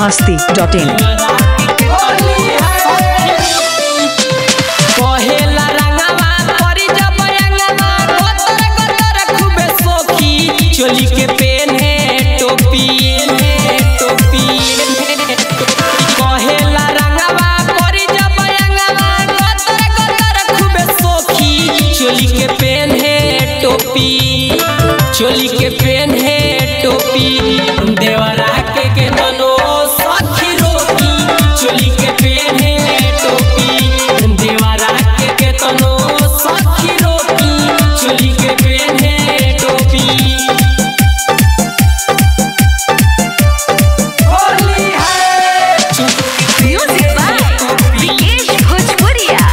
masti.in. कहेला रंगवा परी जब रंगवा गोतर गोतर खूबे सोखी चोली के पेन्हे टोपी टोपी कहेला रंगवा परी जब रंगवा गोतर गोतर खूबे सोखी चोली के पेन्हे टोपी चोली के पेन्हे टोपी देवरा के के तनो सखी रोकी चोली के पेन्हे टोपी देवरा के के तनो सखी रोकी चोली के पेन्हे टोपी होली है Music by Vikesh Bhojpuria.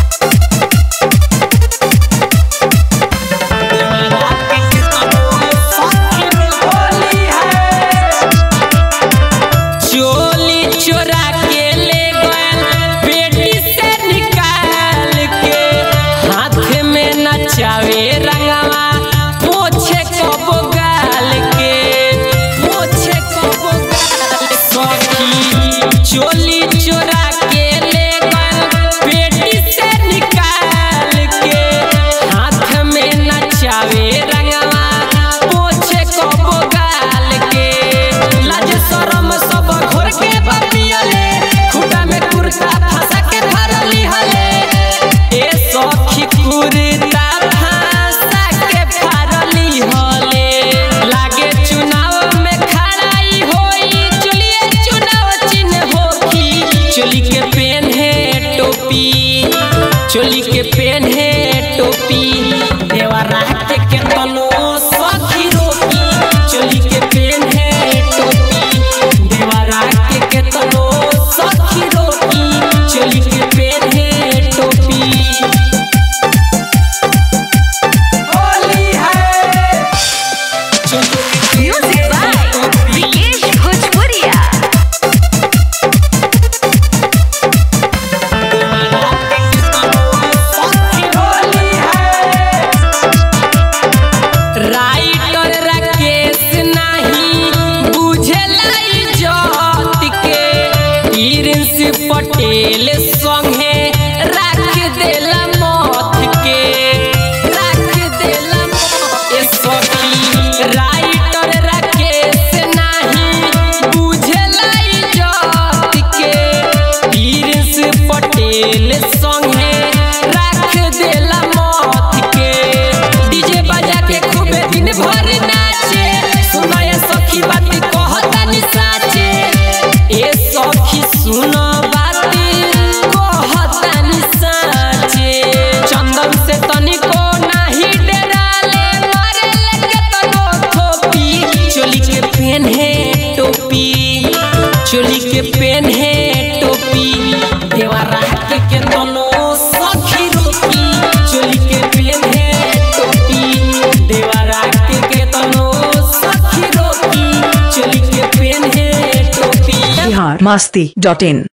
चोली चोरा के ले गए बेटी से निकाल के हाथ में नचावे रंगवा पोछे कबो गाल के पोछे कबो गाल सखी चोली चोरा के ले गए बेटी से निकाल के हाथ में नचावे रंगवा पोछे कबो गाल के लाज शरम सब घोर के बपियले खुटा में कुर्ता फंसा के धरली हले ए सखी कुर्ता फंसा के धरली हले लागे चुनाव में खड़ाई होई चलिए चुनाव चिन्ह होखी चोली के पेन है टोपी चोली के पेन है टोपी देवरा के के तनो सखी रोकी चोली के पेन है टोपी देवरा के के तनो सखी रोकी चोली के पेन है टोपी होली है चोली के Music by Vikesh Bhojpuria. Writer Rakesh नाही बुझला इज्जत के प्रिंस पटेल संगे राख देला मौत के राख देला मौत ए सखी राइटर राकेश नाही बुझला इज्जत के प्रिंस पटेल संगे राख देला मौत के डीजे बजा के खूबे दिन भर नाचे सुनाय सखी बात कहतानी साचे ए सखी सुनो बात कहतानी साचे चंदन से तनिको नाही डराले मारे लगे तनो थोपी चोली के पेन है टोपी चोली के पेन है टोपी देवरा के के तनो सखी रोकी चोली के पेन है टोपी देवरा के के तनो सखी रोकी चोली के पेन है टोपी Bihar masti.in.